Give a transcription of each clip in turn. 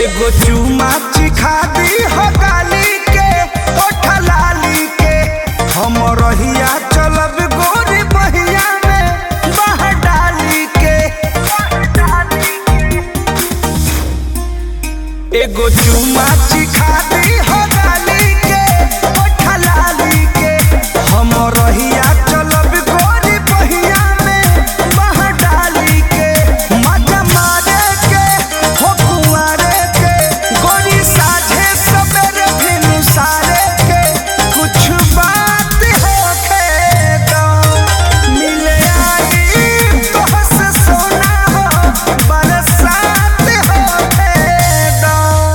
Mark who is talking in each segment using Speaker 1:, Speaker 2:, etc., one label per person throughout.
Speaker 1: एगो चुमा चिखा दी हो गाली के ओठ लाली के हम रहिया चलब गोरी बहिया में बह डाली के एगो चुमा चिखा दी हो गाली के ओठ लाली के हम रहिया चलब गोरी बहिया में बह डाली के मजा मारे के हो कुंवारे के गोरी साझे सबेरे भिनु सारे के कुछ बात होखे तो मिले आई तोहस सोना हो बरसात होखे तो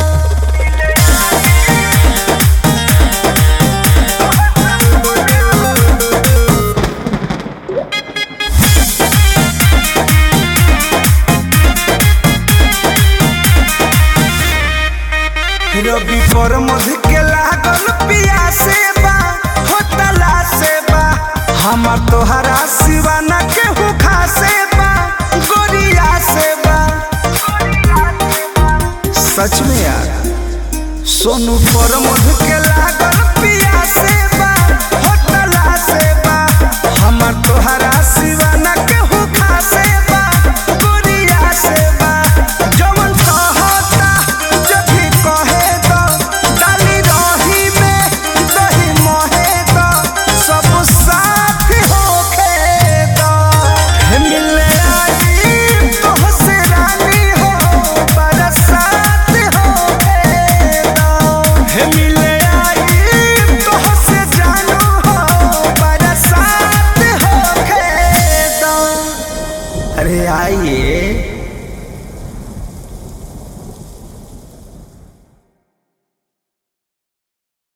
Speaker 1: रवि पर मध के लागल पियासे बा हो तला से बा हमार तोहरा सिवा न के